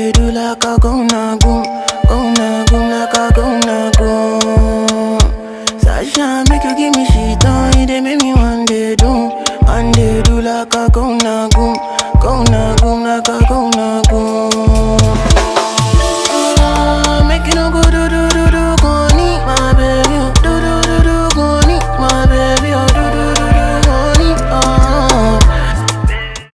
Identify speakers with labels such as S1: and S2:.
S1: day do like a go na go, go na go like a go na go. Sasha make you give me shit on, it dey make me one day do, one day do like a go na go,